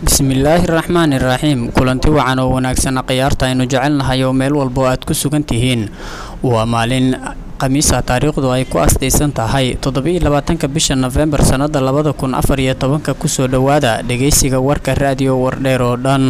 bismillaahi raxmaani raxiim kulanti wacan oo wanaagsan khiyaarta aynu jecelnahay oo meel walbo aad ku sugan tihiin waa maalin khamiisa taariikhdu ay ku astaysan tahay toddobiiyo labaatanka bisha nofembar sannada labada kun afar iyo tobanka kusoo dhowaada dhegeysiga warka raadiyo wardheer oo dhan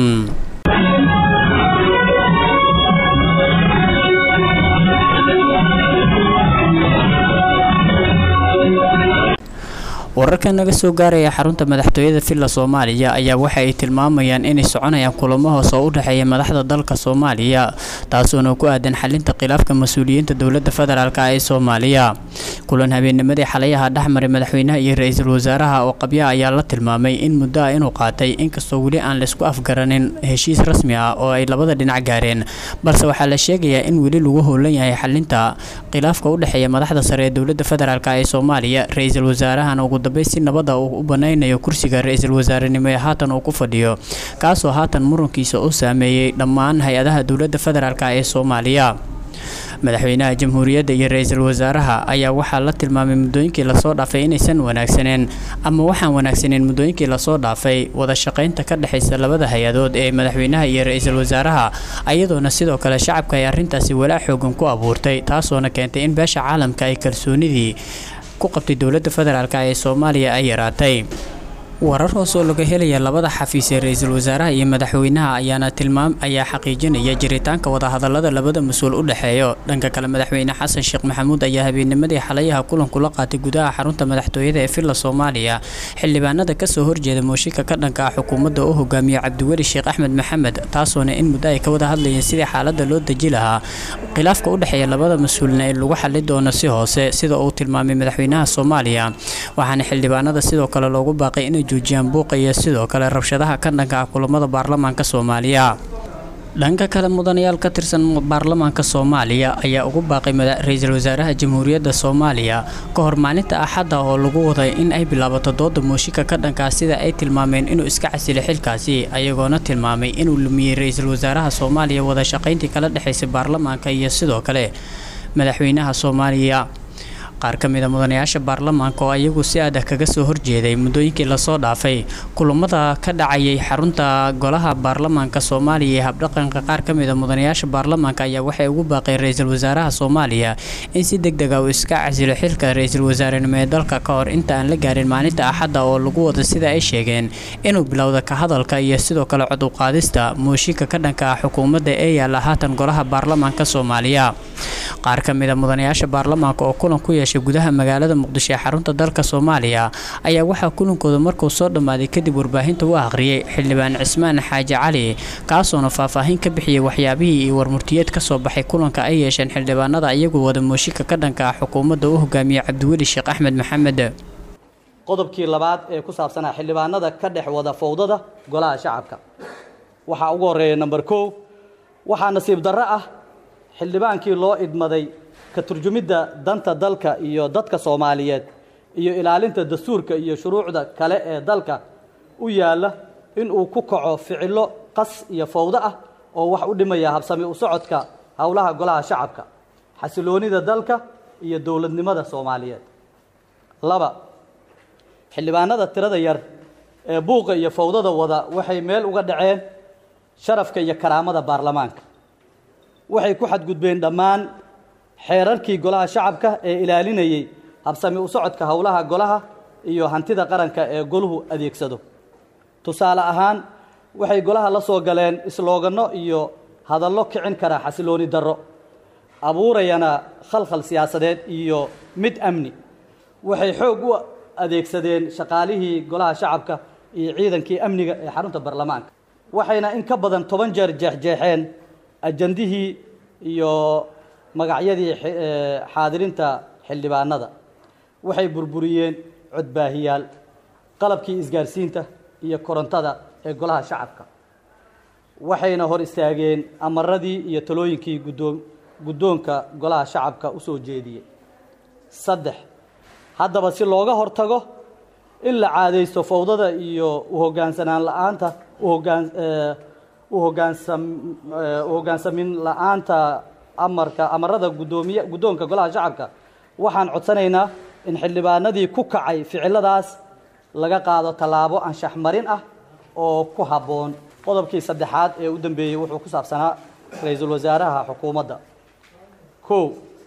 wararka naga soo gaaraya xarunta madaxtooyada villa soomaaliya ayaa waxa ay tilmaamayaan inay soconayaan kulamo hoos oo u dhexeeya madaxda dalka soomaaliya taasoona ku aadan xalinta khilaafka mas-uuliyiinta dowladda federaalk ee soomaaliya kulan habeennimadii xalayaha dhexmaray madaxweynaha iyo ra-iisul wasaaraha oo qabya ayaa la tilmaamay in muddo ah inuu qaatay inkastoo weli aan laysku afgaranin heshiis rasmi ah oo ay labada dhinac gaareen balse waxaa la sheegayaa in weli lagu howlan yahay xalinta khilaafka u dhexeeya madaxda sare ee dowladda federaalk ee soomaaliya ra-iisul wasaarahana ugu dambeyn si nabada uu u banaynayo kursiga ra-iisul wasaarenimo ee haatan uu ku fadhiyo kaasoo haatan murankiisa u saameeyey dhammaan hay-adaha dowladda federaalk ee soomaaliya madaxweynaha jamhuuriyadda iyo ra-iisul wasaaraha ayaa waxaa la tilmaamay muddooyinkii lasoo dhaafay inaysan wanaagsaneen ama waxaan wanaagsaneen muddooyinkii lasoo dhaafay wada shaqaynta ka dhexaysa labada hay-adood ee madaxweynaha iyo ra-iisul wasaaraha ayadoona sidoo kale shacabka ay arrintaasi walaac xoogan ku abuurtay taasoona keentay in beesha caalamka ay kalsoonidii ku qabtay dowladda federaalk ee soomaaliya ay yaraatay warar hoos oo laga helaya labada xafiis ee ra-iisul wasaaraha iyo madaxweynaha ayaana tilmaam ayaa xaqiijinaya jiritaanka wadahadalada labada mas-uul u dhexeeyo dhanka kale madaxweyne xasan sheekh maxamuud ayaa habeennimadii xalayaha kulankula qaatay gudaha xarunta madaxtooyada ee villa soomaaliya xildhibaanada kasoo horjeeda mooshinka ka dhanka ah xukuumadda u hogaamiye cabdiweli sheekh axmed maxamed taasoona in muddo ay ka wada hadlayeen sidii xaalada loo deji lahaa khilaafka u dhexeeya labada mas-uulna ee lagu xali doono si hoose sida uu tilmaamay madaxweynaha soomaaliya waxaana xildhibaanada sidoo kale loogu baaqay inay joojiyaan buuqa iyo sidoo kale rabshadaha ka dhanka ah kulamada baarlamaanka soomaaliya dhanka kale mudanayaal ka tirsan baarlamaanka soomaaliya ayaa ugu baaqay ra-iisul wasaaraha jamhuuriyadda soomaaliya ka hor maalinta axadda oo lagu waday in ay bilaabato dooda mooshinka ka dhankaa sida ay tilmaameen inuu iska casilay xilkaasi ayagoona tilmaamay inuu lumiyey ra-iisul wasaaraha soomaaliya wada shaqayntii kala dhexaysay baarlamaanka iyo sidoo kale madaxweynaha soomaaliya qaar ka mid a mudanayaasha baarlamaanka oo ayagu si adag kaga soo horjeeday muddooyinkii lasoo dhaafay kulamada ka dhacayay xarunta golaha baarlamaanka soomaaliya ee habdhaqanka qaar ka mid a mudanayaasha baarlamaanka ayaa waxay ugu baaqeen ra-iisul wasaaraha soomaaliya in si deg deg ah uu iska casilo xilka ra-iisul wasaarenimo ee dalka ka hor inta aan la gaarin maalinta axadda oo lagu wado sida ay sheegeen inuu bilowda ka hadalka iyo sidoo kale coduqaadista mooshinka ka dhanka ah xukuumadda ee yaalla haatan golaha baarlamaanka soomaaliya qaar ka mid a mudanayaasha baarlamaanka oo kulan ku yeeshay gudaha magaalada muqdisho ee xarunta dalka soomaaliya ayaa waxaa kulankooda markuu soo dhammaaday kadib warbaahinta u akhriyey xildhibaan cismaan xaaji cali kaasoona faahfaahin ka bixiyey waxyaabihii iyo warmurtiyeed ka soo baxay kulanka ay yeesheen xildhibaanada iyagu wada mooshinka ka dhanka ah xukuumadda u hogaamiye cabdiweli sheekh axmed maxamed qodobkii labaad ee ku saabsanaa xildhibaanada ka dhex wada fowdada golaha shacabka waxaa ugu horreeya number kow waxaa nasiib darro ah xildhibaankii loo idmaday ka turjumidda danta dalka iyo dadka soomaaliyeed iyo ilaalinta dastuurka iyo shuruucda kale ee dalka u yaalla inuu ku kaco ficillo qas iyo fowdo ah oo wax u dhimaya habsami u socodka howlaha golaha shacabka xasiloonida dalka iyo dowladnimada soomaaliyeed laba xildhibaanada tirada yar ee buuqa iyo fowdada wada waxay meel uga dhaceen sharafka iyo karaamada baarlamaanka waxay ku xadgudbeen dhammaan xeerarkii golaha shacabka ee ilaalinayay habsami u socodka howlaha golaha iyo hantida qaranka ee goluhu adeegsado tusaale ahaan waxay golaha la soo galeen islooganno iyo hadallo kicin kara xasilooni darro abuurayana khalkhal siyaasadeed iyo mid amni waxay xoog u adeegsadeen shaqaalihii golaha shacabka iyo ciidankii amniga ee xarunta baarlamaanka waxayna in ka badan toban jeer jeexjeexeen ajandihii iyo magacyadii xaadirinta xildhibaanada waxay burburiyeen codbaahiyaal qalabkii isgaarsiinta iyo korontada ee golaha shacabka waxayna hor istaageen amaradii iyo talooyinkii guddoom guddoonka golaha shacabka u soo jeediyey saddex haddaba si looga hortago in la caadaysto fowdada iyo uhogaansanaan la-aanta uhogaan u hogaansam u hoggaansamin la-aanta amarka amarada guddoomiye guddoonka golaha shacabka waxaan codsanaynaa in xildhibaanadii ku kacay ficiladaas laga qaado tallaabo anshax marin ah oo ku habboon qodobkii saddexaad ee u dambeeyey wuxuu ku saabsanaa ra-iisul wasaaraha xukuumadda kow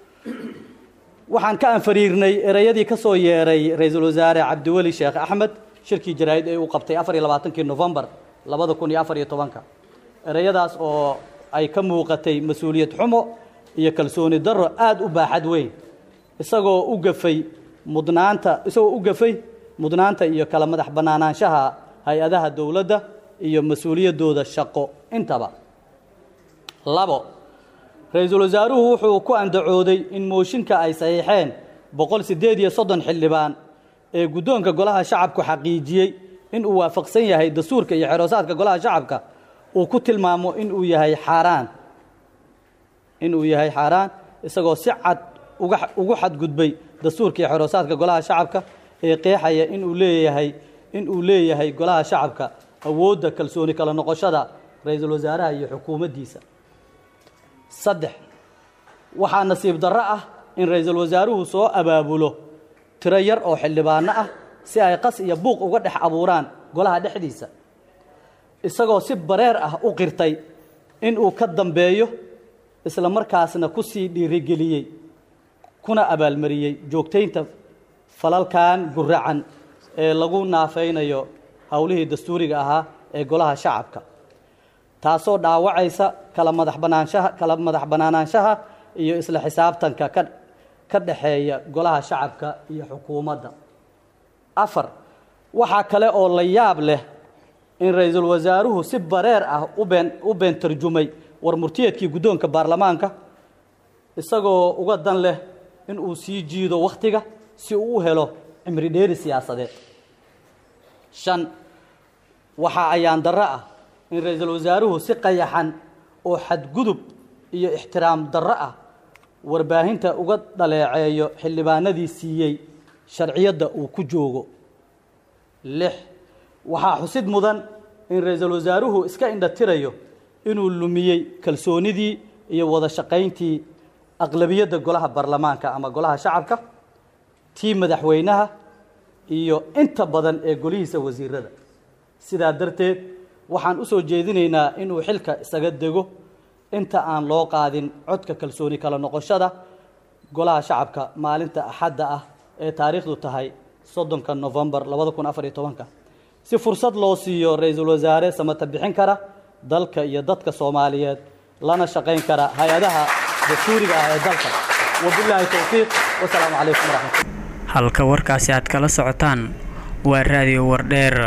waxaan ka anfariirnay ereyadii ka soo yeeray ra-iisul wasaare cabdiweli sheekh axmed shirkii jaraa'id ee uu qabtay afar iyo labaatankii nofembar labada kun iyo afar iyo tobanka ereyadaas oo ay ka muuqatay mas-uuliyad xumo iyo kalsooni darro aada u baaxad weyn isagoo u gafay mudnaanta isagoo u gafay mudnaanta iyo kala madax bannaanaanshaha hay-adaha dowladda iyo mas-uuliyaddooda shaqo intaba labo ra-iisul wasaaruhu wuxuu ku andacooday in mooshinka ay saxiixeen boqol siddeed iyo soddon xildhibaan ee guddoonka golaha shacabku xaqiijiyey in uu waafaqsan yahay dastuurka iyo xeroosaadka golaha shacabka uu ku tilmaamo in uu yahay xaaraan in uu yahay xaaraan isagoo si cad uga ugu xadgudbay dastuurka iyo xeroosaadka golaha shacabka ee qeexaya in uu leeyahay in uu leeyahay golaha shacabka awoodda kalsooni kala noqoshada ra-iisul wasaaraha iyo xukuumaddiisa saddex waxaa nasiib darro ah in ra-iisul wasaaruhu soo abaabulo tiro yar oo xildhibaano ah si ay qas iyo buuq uga dhex abuuraan golaha dhexdiisa isagoo si bareer ah u qirtay in uu ka dambeeyo isla markaasna ku sii dhiirigeliyey kuna abaalmariyey joogtaynta falalkan guracan ee lagu naafaynayo howlihii dastuuriga ahaa ee golaha shacabka taasoo dhaawacaysa kala madax banaanshaha kala madax bannaanaanshaha iyo isla xisaabtanka ka ka dhexeeya golaha shacabka iyo xukuumadda afar waxaa kale oo la yaab leh in ra-iisul wasaaruhu si bareer ah u been u been tarjumay war murtiyeedkii guddoonka baarlamaanka isagoo uga dan leh in uu sii jiido wakhtiga si uu u helo cimri dheeri siyaasadeed shan waxaa ayaan darro ah in ra-iisul wasaaruhu si qayaxan oo xadgudub iyo ixtiraam darro ah warbaahinta uga dhaleeceeyo xildhibaanadii siiyey sharciyadda uu ku joogo lix waxaa xusid mudan in ra-iisul wasaaruhu iska indhatirayo inuu lumiyey kalsoonidii iyo wada shaqayntii aqlabiyadda golaha baarlamaanka ama golaha shacabka tii madaxweynaha iyo inta badan ee golihiisa wasiirada sidaa darteed waxaan u soo jeedinaynaa inuu xilka isaga dego inta aan loo qaadin codka kalsooni kala noqoshada golaha shacabka maalinta axadda ah ee taariikhdu tahay soddonka nofembar labada kun afar iyo tobanka si fursad loo siiyo ra-iisul wasaare samata bixin kara dalka iyo dadka soomaaliyeed lana shaqayn kara hay-adaha dastuuriga ah ee dalka wabilaahi towfiiq wasalaamu calaykum waraxmatullah halka warkaasi aad kala socotaan waa raadiyo wardheer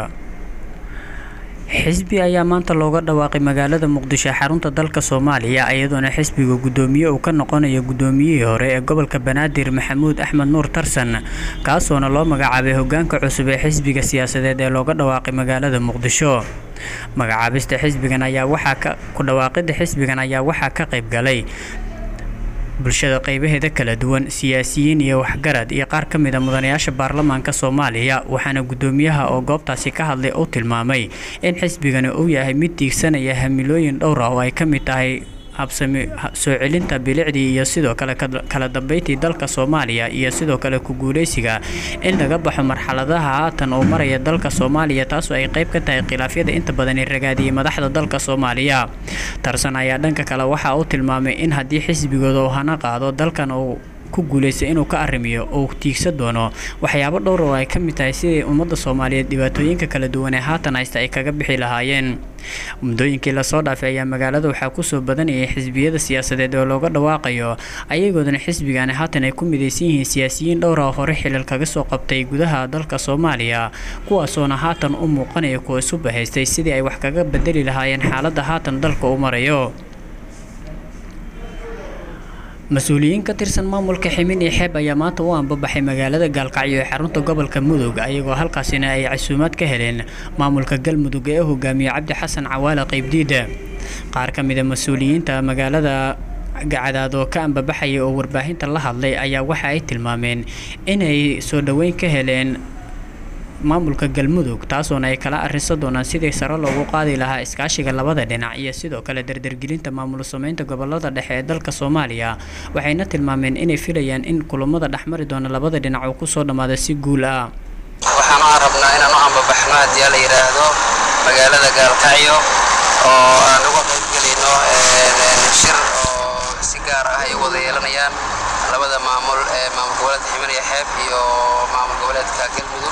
xisbi ayaa maanta looga dhawaaqay magaalada muqdisho xarunta dalka soomaaliya iyadoona xisbiga guddoomiye uu ka noqonayo guddoomiyihii hore ee gobolka banaadir maxamuud axmed nuur tarsan kaasoona loo magacaabay hogaanka cusub ee xisbiga siyaasadeed ee looga dhawaaqay magaalada muqdisho magacaabista xisbigan ayaa waxaa ka ku dhawaaqida xisbigan ayaa waxaa ka qayb galay bulshada qaybaheeda kala duwan siyaasiyiin iyo waxgarad iyo qaar ka mid a mudanayaasha baarlamaanka soomaaliya waxaana guddoomiyaha oo goobtaasi ka hadlay uu tilmaamay in xisbigani uu yahay mid tiigsanaya hamilooyin dhowr ah oo ay ka mid tahay habsami soo celinta bilicdii iyo sidoo kale kala dambeyntii dalka soomaaliya iyo sidoo kale ku guuleysiga in laga baxo marxaladaha haatan uu maraya dalka soomaaliya taasoo ay qayb ka tahay khilaafyada inta badan ee ragaadiyay madaxda dalka soomaaliya tarsan ayaa dhanka kale waxa uu tilmaamay in haddii xisbigooda uu hana qaado dalkan uu ku guulaystay inuu ka arrimiyo uu tiigsan doono waxyaabo dhowr oo ay ka mid tahay sidii ummadda soomaaliyeed dhibaatooyinka kala duwan ee haatan haysta ay kaga bixi lahaayeen muddooyinkii lasoo dhaafay ayaa magaalada waxaa kusoo badanayay xisbiyada siyaasadeed oo looga dhawaaqayo ayagoodana xisbigani haatan ay ku midaysan yihiin siyaasiyiin dhowr oo hore xilal kaga soo qabtay gudaha dalka soomaaliya kuwaasoona haatan u muuqanaya kuwa isu bahaystay sidii ay wax kaga bedeli lahaayeen xaaladda haatan dalka u marayo mas-uuliyiin ka tirsan maamulka ximin iyo xeeb ayaa maanta u anbabaxay magaalada gaalkacyo ee xarunta gobolka mudug ayagoo halkaasina ay casuumaad ka heleen maamulka galmudug ee u hogaamiye cabdi xasan cawaale qaybdiida qaar ka mid a mas-uuliyiinta magaalada gacadaadoo ka anbabaxaya oo warbaahinta la hadlay ayaa waxa ay tilmaameen inay soo dhoweyn ka heleen maamulka galmudug taasoona ay kala arrisa doonaan sidii sare loogu qaadi lahaa iskaashiga labada dhinac iyo sidoo kale dardargelinta maamul sameynta gobolada dhexe ee dalka soomaaliya waxayna tilmaameen inay filayaan in kulamada dhexmari doona labada dhinac uu kusoo dhammaada si guul ah waxaan u rabnaa inaan u ambabaxno haddii la yidhaahdo magaalada gaalkacyo oo aan uga qaybgelayno shir oo si gaar ah ay u wada yeelanayaan labada maamul ee maamul goboleedka ximaniya xeeb iyo maamul goboleedka galmudug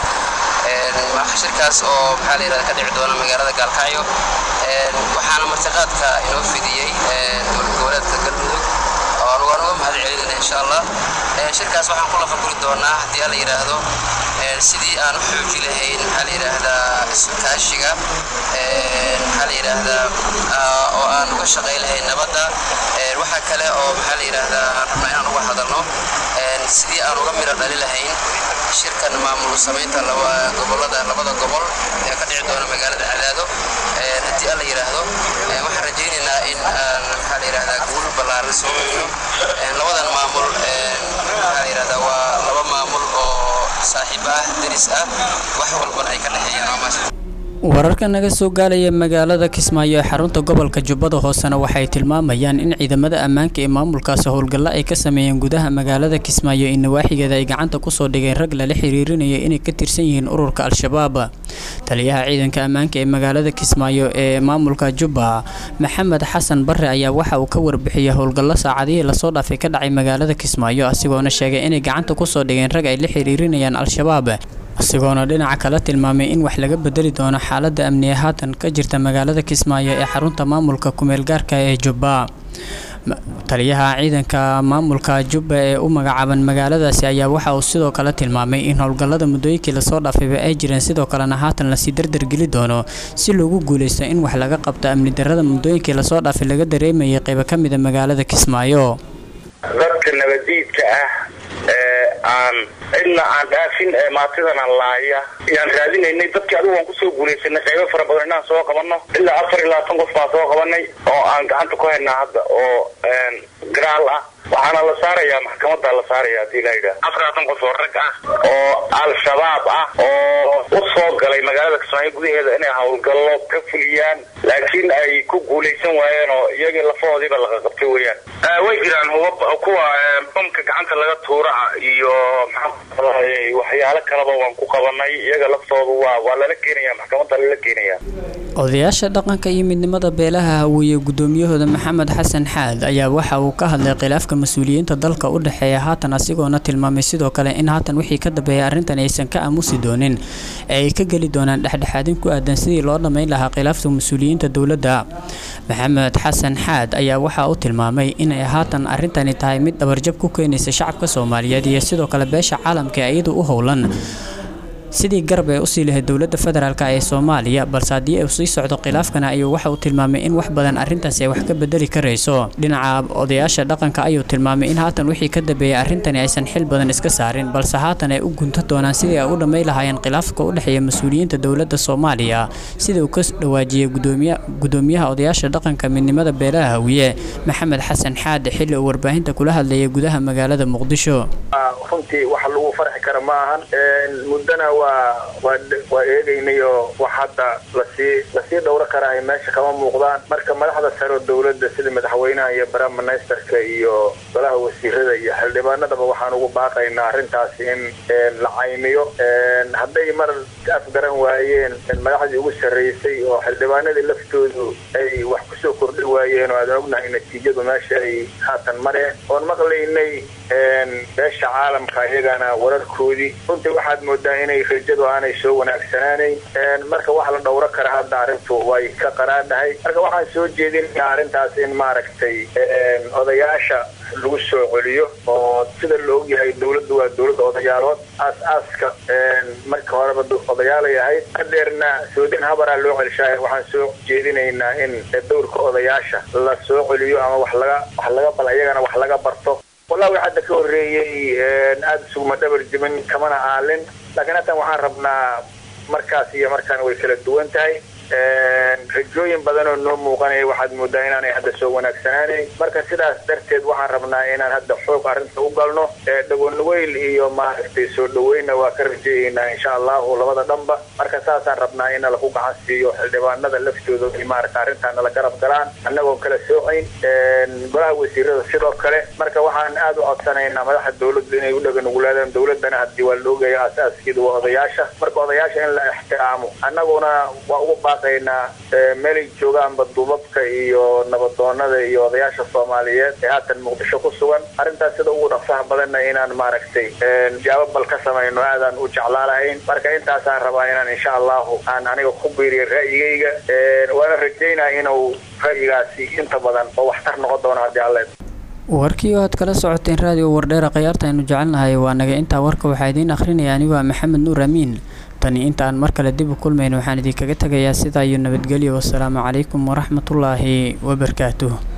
shirkaas oo maxaa la yidhahda ka dhici doona magaalada gaalkacyo waxaana martiqaadka inoo fidiyey dowlad goboleedka galmudug oo anugu aan uga mahad celinayna insha allah shirkaas waxaan ku lafaguri doonaa haddii alla yidhaahdo sidii aan u xooji lahayn maxaa la yidhaahdaa iskaashiga maxaa la yidhaahdaa oo aan uga shaqay lahayn nabadda waxaa kale oo maxaa la yidhaahdaa aan rabnaa inaan uga hadalno sidii aan uga midho dhali lahayn shirkan maamul samaynta gobolada labada gobol ee ka dhici doona magaalada cadaado haddii alla yidhaahdo waxaan rajaynaynaa in aan maxaa la yidhahdaa guul ballaaran soo marino labadan maamul maxaa la yidhahdaa waa laba maamul oo saaxiib ah deris ah wax walbana ay ka dhexeeyaan waa maasha wararka naga soo gaalaya magaalada kismaayo ee xarunta gobolka jubbada hoosena waxay tilmaamayaan in ciidamada ammaanka ee maamulkaasi howlgallo ay ka sameeyeen gudaha magaalada kismaayo in nawaaxigeeda ay gacanta kusoo dhigeen rag lala xiriirinaya inay ka tirsan yihiin ururka al-shabaab taliyaha ciidanka ammaanka ee magaalada kismaayo ee maamulka jubba maxamed xasan bare ayaa waxa uu ka warbixiyay howlgallo saacadihii lasoo dhaafay ka dhacay magaalada kismaayo asigoona sheegay inay gacanta kusoo dhigeen rag ay la xiriirinayaan al-shabaab isagoona dhinaca kala tilmaamay in wax laga bedeli doono xaaladda amniye haatan ka jirta magaalada kismaayo ee xarunta maamulka kumeel gaarka ee jubba taliyaha ciidanka maamulka jubba ee u magacaaban magaaladaasi ayaa waxa uu sidoo kale tilmaamay in howlgallada muddooyinkii lasoo dhaafayba ay jireen sidoo kalena haatan lasii dardargeli doono si loogu guuleysto in wax laga qabto amni darrada muddooyinkii lasoo dhaafay laga dareemayay qaybo ka mida magaalada kismaayo dadka nabadiidka ah ee aan cidna aan dhaafin ee maatidan aan laaya yaan raadinaynay dadkii adigu waan kusoo guulaysanay qaybo fara badan inaan soo qabanno ilaa afar iyo labaatan qof baan soo qabanay oo aan gacanta ku haynaa hadda oo garaal ah waxaana la saarayaa maxkamada la saaraya hadii la yidhaah afar labaatan qof oo rag ah oo al-shabaab ah oo u soo galay magaalada kismaayo gudaheeda inay howlgallo ka fuliyaan laakiin ay ku guulaysan waayeen oo iyagii lafahoodiiba laga qabtay weeyaan way jiraan huba kuwa bamka gacanta laga tuuraca iyo maxaa waxyaalo kaleba waan ku qabanay iyaga laftoodu waa waa lala keenaya maxkamada lala keenaya odayaasha dhaqanka iyo midnimada beelaha hawiye gudoomiyahooda maxamed xasan xaad ayaa waxa uu ka hadlay khilaafka mas-uuliyiinta dalka u dhexeeya haatan asigoona tilmaamay sidoo kale in haatan wixii ka dambeeya arrintan aysan ka aamusi doonin ee ay ka geli doonaan dhexdhexaadin ku aadan sidii loo dhammayn lahaa khilaafta mas-uuliyiinta dowladda maxamed xasan xaad ayaa waxa uu tilmaamay inay haatan arrintani tahay mid dhabarjab ku keenaysa shacabka soomaaliyeed iyo sidoo kale beesha caalamka ee iyadu u howlan sidii garab ee usii lahayd dowladda federaalk ee soomaaliya balse haddii uu sii socdo khilaafkana ayuu waxa uu tilmaamay in wax badan arrintaasi ay wax ka bedeli karayso dhinaca odayaasha dhaqanka ayuu tilmaamay in haatan wixii ka dambeeyay arrintani aysan xil badan iska saarin balse haatan ay u gunta doonaan sidii ay u dhamay lahaayeen khilaafka u dhexeeya mas-uuliyiinta dowladda soomaaliya sida uu ka dhawaajiyey gudoomiyaha odayaasha dhaqanka midnimada beelaha hawiye maxamed xasan xaade xilli uu warbaahinta kula hadlayay gudaha magaalada muqdisho runtii wax lagu farxi kara ma ahan muddana waa eegaynay oo wax hadda lasii lasii dhowro karahay meesha kama muuqdaan marka madaxda saro dowladda sida madaxweynaha iyo baraministerka iyo golaha wasiirada iyo xildhibaanadaba waxaan ugu baaqaynaa arrintaasi in la caymiyo hadday mar afgaran waayeen madaxdii ugu sarreysay oo xildhibaanadii laftoodu ay wax kusoo kordhi waayeen oo aadan ognahay natiijadu meesha ay haatan mareen oon maqlaynay beesha caalamka iyagana wararkoodii runtii waxaad moodaa inay rajadu aanay soo wanaagsanaanayn marka wax la dhowro kara hadda arrintu way ka qaraadhahay marka waxaan soo jeedinayaa arrintaas in maaragtay odayaasha lagu soo celiyo oo sida la ogyahay dowladdu waa dowladda odayaalood aas-aaska marka horeba odayaalay ahayd hadeerna soodin habaraa loo celshaay waxaan soo jeedinaynaa in dowrka odayaasha la soo celiyo ama wax laga wax laga bal iyagana wax laga barto wallahi hadda ka horreeyey aada isuguma dhabar jimin kamana aalin laakiin haatan waxaan rabnaa markaas iyo markaan way kala duwan tahay rajooyin badan oo noo muuqanaya waxaad moodaa inaanay hadda soo wanaagsanaanayn marka sidaas darteed waxaan rabnaa inaan hadda xoog arrinta u galno dhagonweyl iyo maaragtay soo dhaweynna waa ka rajeeyeynaa insha allahu labada dhanba marka saasaan rabnaa in lagu gacan siiyo xildhibaanada laftooda ay maaragta arrintaa nala garab galaan annagoon kala soocayn golaha wasiirada sidoo kale marka waxaan aada u codsanaynaa madaxa dowladda inay u dhaganugulaadaan dowladana haddii waa la ogaya aas-aaskeeda waa odayaasha marka odayaasha in la ixtiraamo annaguna waa ugu baaqaynaa meelay joogaanba duubabka iyo nabadoonada iyo odayaasha soomaaliyeed ee haatan muqdisho ku sugan arrintaas sida ugu dhaqsaha badanna inaan maaragtay jawaab bal ka samayno aadaan u jeclaalahayn marka intaasaan rabaa inaan insha allahu aan aniga ku biiriyo ra'yigayga waana rajaynaa inuu ra'yigaasi inta badan oo waxtar noqon doono haddii alle warkii oo aad kala socoteen raadiyo wardheera khayaarta aynu jecelnahay waa naga intaa warka waxaa idiin akhrinaya anigoo maxamed nuur amiin tani inta aan mar kale dib u kulmayn waxaan idinkaga tegayaa sidaa iyo nabadgelyo wasalaamu calaykum waraxmatullaahi wabarakaatuh